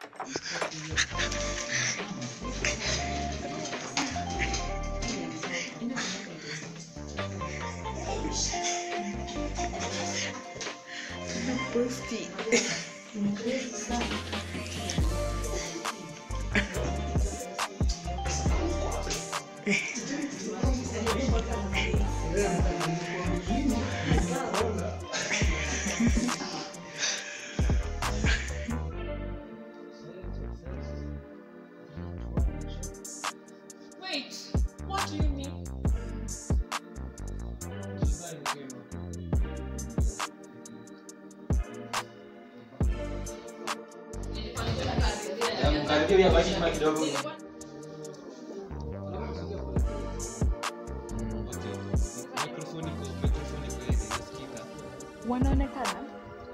Posti. Wait, what do you mean? Mkaribia huyu abaki nyuma kidogo. Wanaonekana?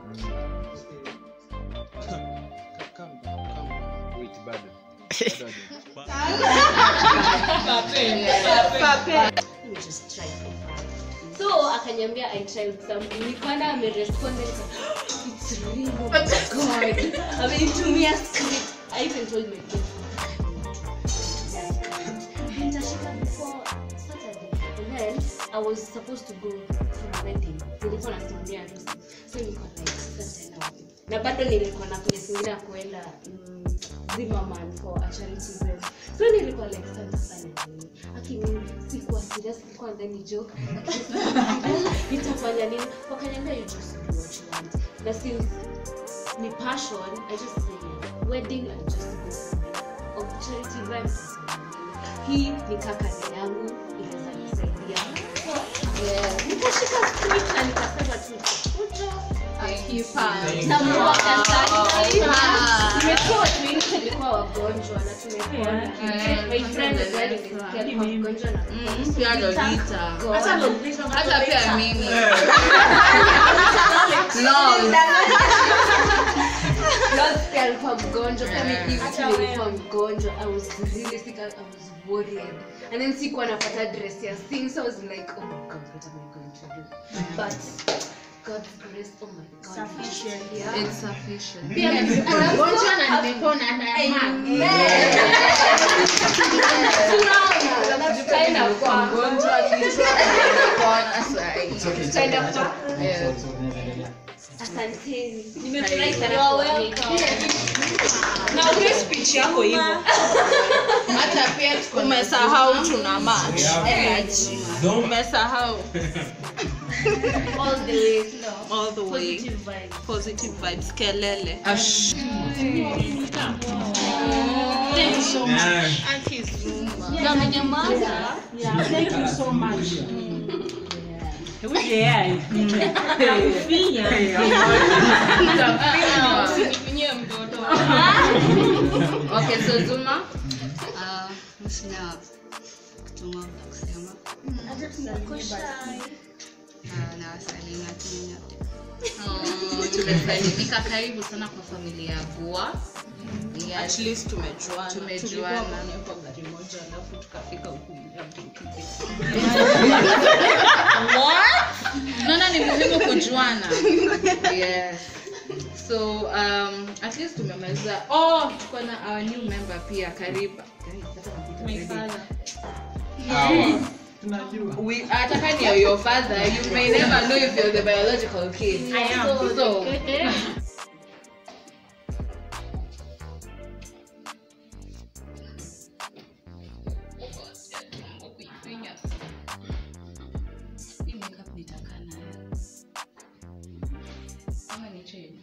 Let me just try for fun. so akanyambia i tried something nikaona amerespond nika, it's real oh my god amenitumia script i even told my friend nitashika before saturday and then i was supposed to go for a wedding nilikuwa nasimamia harusi so nilikuwa like sasa tena wapi? na bado nilikuwa na place ingine ya kuenda mm, Zimmerman for a charity event so nilikuwa like sasa sana nini akini sikuwa serious nilikuwa ndani joke nitafanya nini wakaniambia you just do what you want na since ni passion i just say wedding i just go of charity event hii ni kaka yangu inaweza nisaidia So, yeah, nikashika script na nikasema tu "Kuja." Namuomba sana. Tumekuwa watu wengi tulikuwa wagonjwa na tumepona. My friend is very sick, alikuwa mgonjwa na God. hata pia mimi no Lord pia alikuwa mgonjwa pia mimi hivi nilikuwa mgonjwa i was really sick i was worried and then sikuwa napata dress ya sing so i was like oh my god what am i going to do but god's grace oh my god Sufficient. yeah it's sufficient pia mgonjwa na nimepona na tunaona tutaenda kwa mgonjwa kichwa amepona sahi tutaenda kwa Yeah. asanteni nimefurahi sana kuwameet. na upe speech yako hivyo hata pia tuko na Umesahau tuna match. energy Umesahau all the way all the way. positive vibes Positive vibes. Kelele. Ash. na mnyamaza okay so zuma Ah, sina kutuma na kusema na nawasalimia tu nyote Oh, tumesalimika karibu sana kwa familia ya gua At yes. least tumejuana. Tumejuana. Tulikuwa ndani kwa gari moja alafu tukafika huku bila mtu. unaona ni muhimu kujuana yes so um, at least tumemaliza oh tuko na our new member pia karibu We, hata kani you're your father you may never know if you're the biological kid I am. so hii makeup nitakaa nayo ama ni change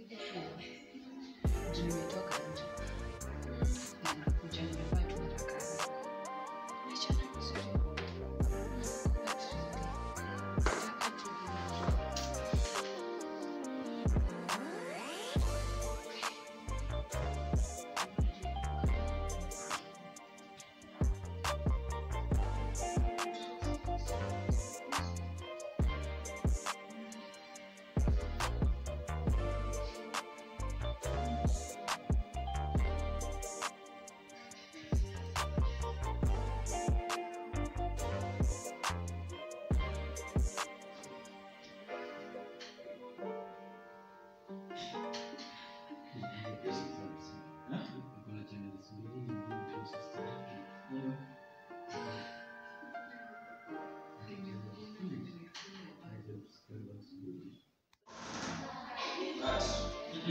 juu nimetoka nje na nakuja nimevaa tu nataka Achana vizuri. Nataka tu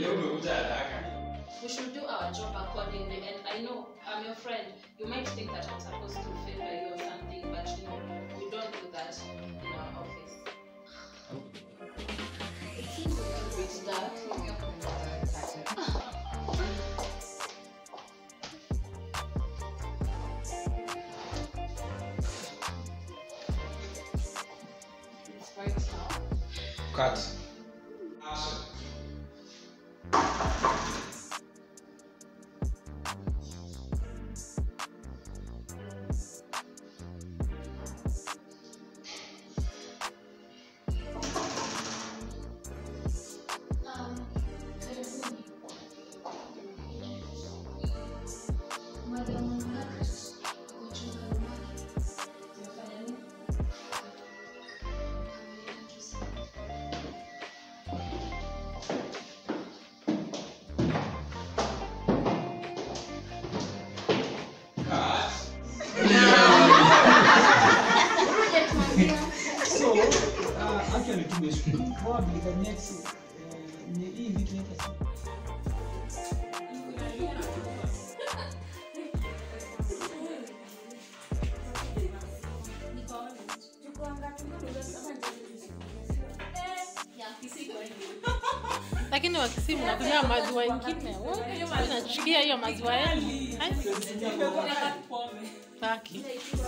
we should do our job accordingly. And I know I'm your friend. You might think that I'm supposed to favor you or something, but you know, we don't do that in our office. It seems a little bit dark. It's right now. Cut. Um, karibuni. Madam Margaret, kuchunga rumani. Tumefanya nini? So, uh, actually tumeshukuru. Probably the next uh, ni hii vitu inaitwa si- lakini wakisi mnakunywa maziwa ingine nachukia hiyo maziwa yenu Ai, taki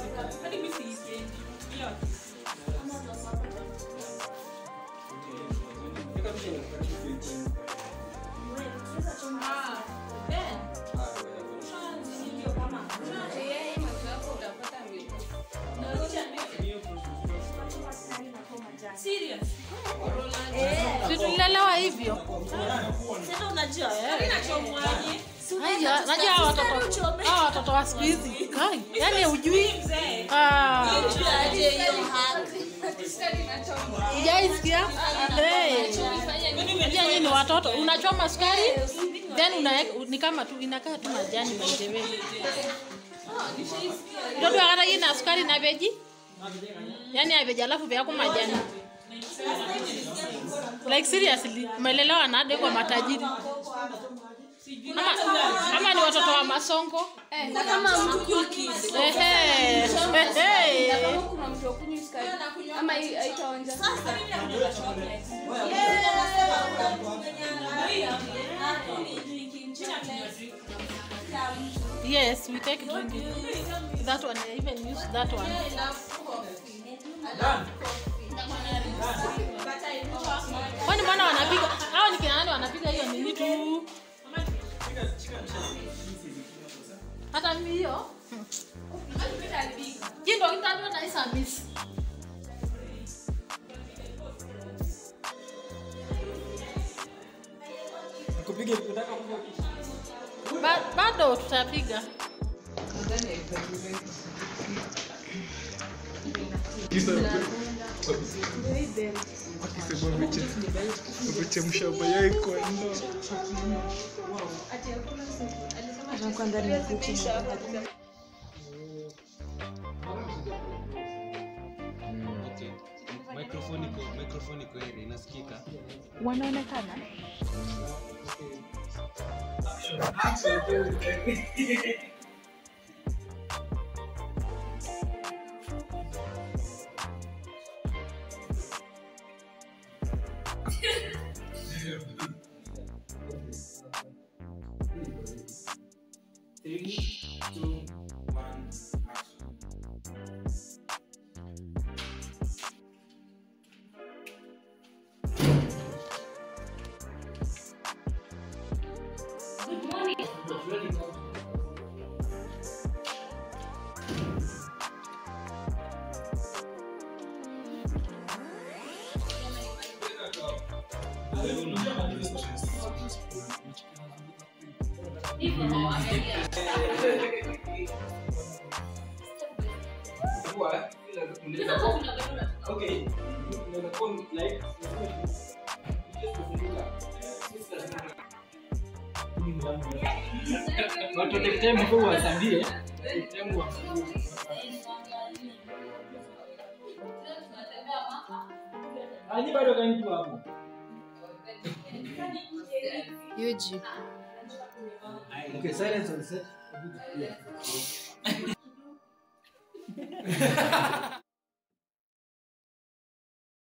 Si tulilelewa hivyo Haya, najua hawa watoto hawa watoto wa siku hizi Kai, yaani hujui Ah. Hujaisikia? Eh. Unajua nyinyi ni watoto unachoma sukari then unaweka ni kama tu inakaa tu majani by the way ndoto akata ina sukari na veji yani aveji alafu vyako majani like seriously umelelewa na hadi kwa matajiri ama, ama ni watoto wa masongo Ehe. Ehe. kuna mtu akunywi sukari ama hii haitaonja Yes, we take drink. That one, I even use that one. Kwani mbona wanapiga? Hao ni kina nani wanapiga hiyo nini tu? Hata mimi hiyo. Jindo kitandwa na isa miss. Nikupige ukitaka kupiga Ba, bado tutapiga. wamechemsha mayai kwa ndoo Okay. Microphone iko microphone iko area inasikika. wanaonekana Three, two, one, action. Okay. Like, watu take time before wasambie take time wa Ani bado kanitu hapo. Yuji. Okay, silence on set.